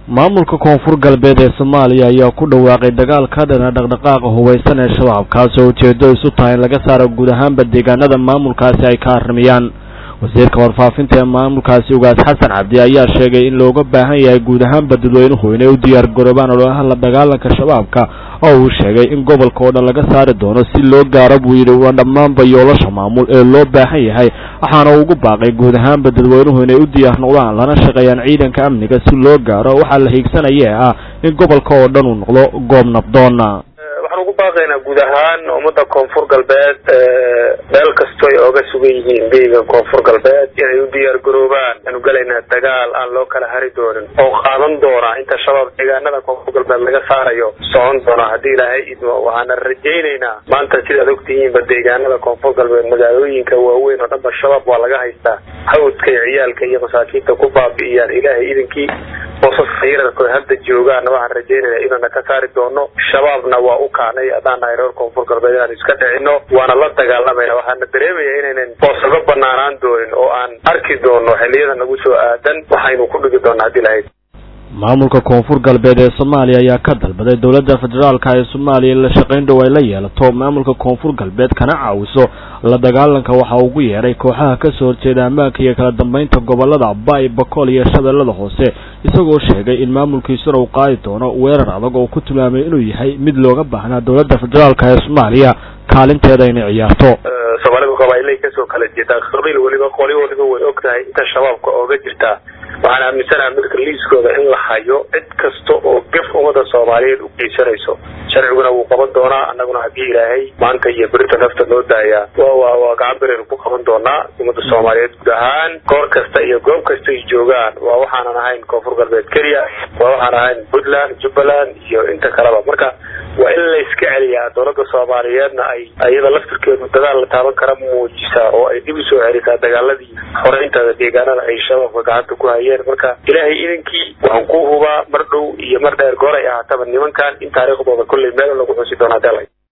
maamulka koonfur galbeed ee soomaaliya ayaa ku dhawaaqay dagaal ka dhana dhaqdhaqaaqa hubaysan ee shabaab kaasoo ujeedo isu tahay in laga saaro guud ahaanba deegaanada maamulkaasi ay ka arrimayaan wasiirka warfaafinta ee maamulkaasi ugaas xasan cabdi ayaa sheegay in looga baahan yahay guud ahaanba dadweynuhu inay u diyaar garoobaan ololaha la dagaalanka shabaabka oo uu sheegay in gobolka oo dhan laga saari doono si loo gaaro buu yidhi waa dhammaanba yoolasha maamul ee loo baahan yahay waxaana ugu baaqay guud ahaanba dadweynuhu inay u diyaar noqdaan lana shaqeeyaan ciidanka amniga si loo gaaro waxaa la hiigsanaya ee ah in gobolka oo dhan uu noqdo goob nabdoona waxaan ugu baaqaynaa guud ahaan ummadda koonfur galbeed meel kasto ay ooga sugan yihiin beyga koonfur galbeed inay u diyaar garoobaan aanu gelaynaa dagaal aan loo kala hari doonin oo qaadan doona inta shabaab deegaanada koonfur galbeed laga saarayo socon doona haddii ilaahay idmo waxaana rajaynaynaa maanta sidaad ogtihiinba deegaanada koonfur galbeed magaalooyinka waaweyn oo dhanba shabaab waa laga haystaa hawdka iyo ciyaalka iyo masaakiinta ku baabi'iyaan ilaahay idankii boosaska yararko hadda joogaana waxaan rajaynaynaa inaana ka saari doono shabaabna waa u kaanay haddaan nahay reer koonfur galbeed inaan iska dhicino waana la dagaalamayna waxaana dareemaya inaynan boosaba banaanaan doonin oo aan arki doono xilliyada nagu soo aadan waxaynu ku dhigi doonaa haddii lahayd maamulka koonfur galbeed ee soomaaliya ayaa ka dalbaday dowladda federaalka ee soomaaliya in la shaqayn dhow ay la yeelato maamulka koonfur galbeed kana caawiso la dagaalanka waxa ugu yeedhay kooxaha kasoo horjeeda ammaanka iyo kala dambeynta gobolada baay bakool iyo shabeellada hoose isagoo sheegay in maamulkiisuna uu qaadi doono weerar adag oo ku tilmaamay inuu yahay mid looga baahnaa dowladda federaalka ee soomaaliya kaalinteeda inay ciyaarto soomaalidu qabailay kasoo kala jeedaa qabiil weliba qoli waliba way og tahay inta shabaabka ooga jirtaa waxaan aaminsanaha marka liiskooda in la hayo cid kasta oo gaf ummada soomaaliyeed u geysanayso sharciguna wuu qaban doonaa annaguna haddii ilaahay maanta iyo berita nafta noo daayaa wa waa gacan beraynu ku qaban doonaa ummadda soomaaliyeed guud ahaan goor kasta iyo goob kasta ay joogaan waa waxaanan ahayn koonfur galbeed kenya waa waxaan ahayn puntland jubbaland iyo inta kaleba marka waa in la iska celiyaa dowladda soomaaliyeedna ay iyada laftirkeedu dagaal la taaban kara muujisaa oo ay dib usoo celisaa dagaaladii xoreyntada deegaanada ay shabaabka gacanta ku hayeen marka ilaahay idankii waxaan ku hubaa mar dhow iyo mar dheer goor ay ahaataba nimankan in taariikhdooda kolley meel lagu xusi doonaa dela